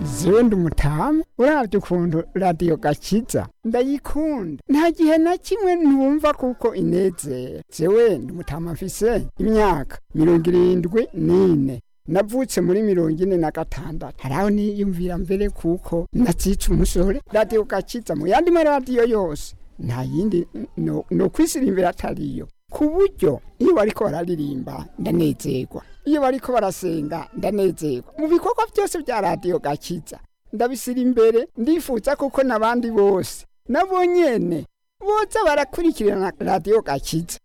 zewe ndi umutamu uravye ukuntu radiyo gakiza ndayikunda nta gihe na kimwe ntumva kuko inezera zewe ndi umutamu mfise imyaka mirongo irindwi n'ine navutse muri mirongo ine na gatandatu haraho niyumvira mbere kuko nazica umusore radiyo gakiza mu yandi maradiyo yose nta yindi no, no kwisirimbira atariyo ku buryo iyo bariko bararirimba ndanezerwa iyo bariko barasenga ndanezerwa mu bikorwa byose bya radiyo gakiza ndabisira imbere ndifuza kuko n'abandi bose nabo nyene boza barakurikirana radiyo gakiza